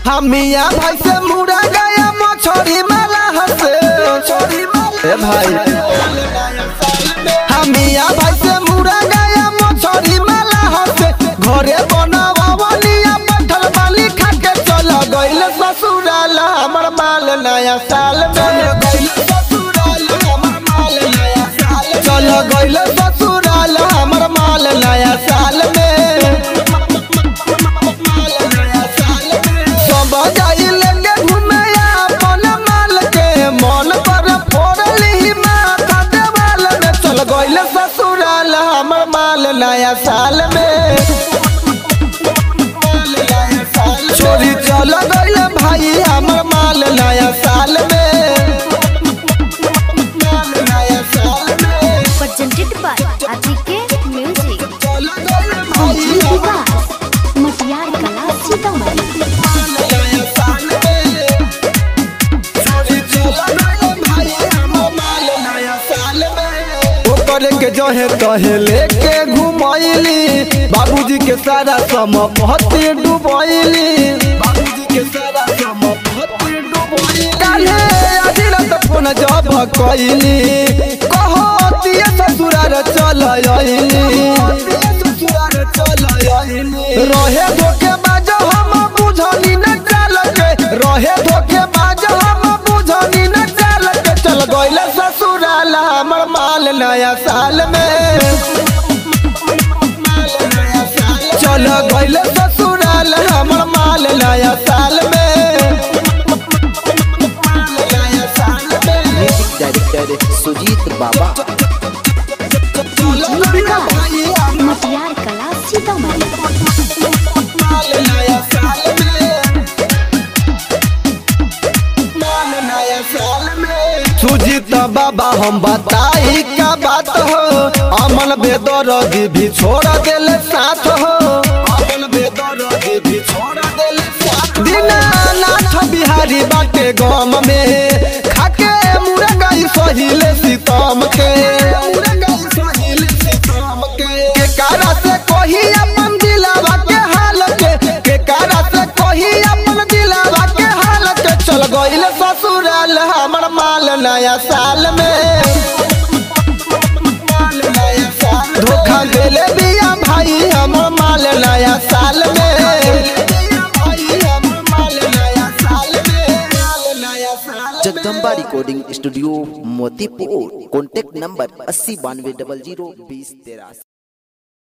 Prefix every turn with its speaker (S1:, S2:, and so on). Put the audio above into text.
S1: हमिया भाई से मुड़ा गया मछोरी माला हसे ए भाई हमिया भाई से मुड़ा गया मछोरी माला हसे घरे बनावलिया पत्थर बाली खा के चल गइल ससुराल हमर माल नया साल में चल गइल ससुराल हमर माल नया साल में सब जाइल के घूमे अपन माल के मन पर फोड़ली माथा देवाल में चल गइल ससुराल हमर माल नया साल में चोरी चल गइल भाई हमर माल नया साल में
S2: presented by Atike Music.
S1: चल गइल भाई
S2: DJ
S1: हमर
S2: Vikas, मटियार कला सीतामढ़ी
S1: नया साल में चोरी चल गइल भाई हमर माल नया साल में ओकर के जहे तहे लेके घुमैली बाबूजी के सारा संपत्ति डुबैली बाबूजी के सारा संपत्ति डुबैली काल्हे आधी रात फोन जब कैली कहतिए ससुरार चल आइली रहे धोखे बाज हम बुझनी न चाल के रहे धोखे बाज हम बुझनी न चाल के चल गइल ससुराल हमर माल नया साल में चल गइल ससुराल हमर माल नया साल में
S3: म्यूजिक डायरेक्टर सुजीत बाबा
S2: DJ Vikas, मटियार कला सीतामढ़ी
S1: सुजीत बाबा हम बताई का बात हो अमन बेदरदी भी छोड़ देले साथ हो अमन बेदरदी भी छोड़ देले साथ दीनानाथ बिहारी बाटे गम में खाके मुरगाई सहिले सीतम के के कारा से कोही अपन दिलावा के हाल के के कारा से कोही अपन दिलावा के हाल के चल गइल ससुराल हमर माल नया साल में धोखा देले बिया भाई हमर माल नया साल में
S3: Jagdamba recording studio Motipur contact number अस्सी बानवे डबल जीरो बीस तेरासी